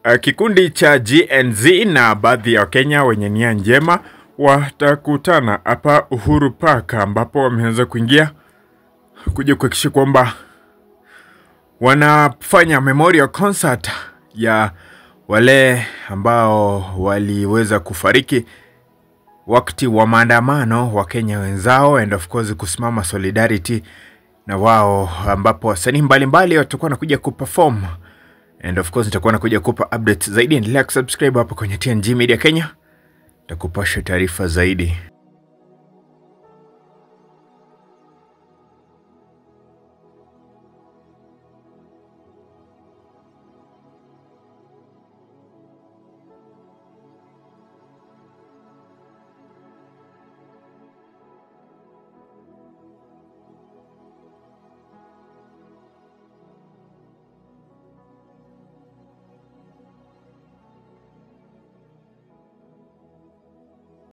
uh, kikundi cha GNZ na baadhi ya Wakenya wenye nia njema watakutana hapa Uhuru Park ambapo wameanza kuingia kuja kuhakikisha kwamba wanafanya memorial concert ya wale ambao waliweza kufariki wakati wa maandamano wa Kenya wenzao and of course kusimama solidarity na wao, ambapo wasanii mbalimbali watakuwa nakuja kuperform and of course nitakuwa nakuja kupa updates zaidi. Endelea kusubscribe hapo kwenye TNG Media Kenya, takupasha taarifa zaidi.